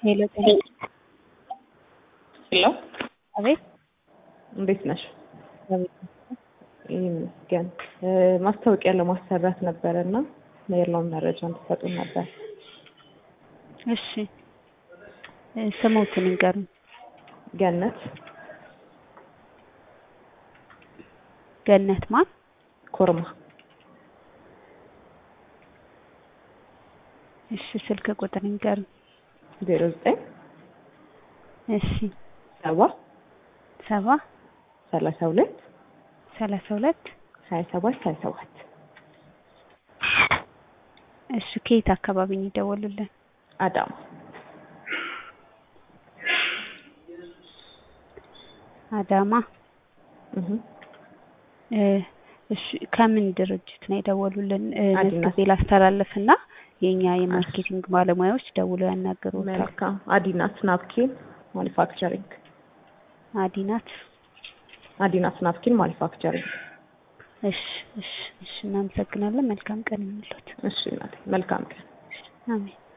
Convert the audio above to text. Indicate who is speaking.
Speaker 1: ሄሎ ጤና
Speaker 2: ሄሎ
Speaker 1: አቤት
Speaker 2: እንዴት ነሽ?
Speaker 1: አቤት
Speaker 2: ይመስገን። ማስታወቂያ ለማሰራት ነበረ እና ያለውን መረጃ እንድትሰጡን ነበር።
Speaker 1: እሺ እ ስሞትን ይንገሩኝ።
Speaker 2: ገነት
Speaker 1: ገነት ማን?
Speaker 2: ኮርማ
Speaker 1: እሺ ስልክ ቁጥር ይንገሩኝ።
Speaker 2: ዜሮ ዘጠኝ
Speaker 1: እሺ
Speaker 2: ሰባ
Speaker 1: ሰባ
Speaker 2: ሰላሳ ሁለት
Speaker 1: ሰላሳ ሁለት
Speaker 2: ሀያ ሰባት ሀያ ሰባት
Speaker 1: እሺ ከየት አካባቢ ነው የደወሉልን?
Speaker 2: አዳማ
Speaker 1: አዳማ
Speaker 2: እህ
Speaker 1: እ እሺ ከምን ድርጅት ነው የደወሉልን? እ
Speaker 2: አዲናት።
Speaker 1: መዝግቤ ላስተላልፍና የኛ የማርኬቲንግ ባለሙያዎች ደውለው ያናገሩታል።
Speaker 2: መልካም አዲናት ናፕኪን ማኒፋክቸሪንግ
Speaker 1: አዲናት
Speaker 2: አዲናት ናፕኪን ማኒፋክቸሪንግ
Speaker 1: እሺ እሺ እሺ እናመሰግናለን። መልካም ቀን ይሁንልዎት።
Speaker 2: እሺ እናቴ መልካም ቀን
Speaker 1: አሜን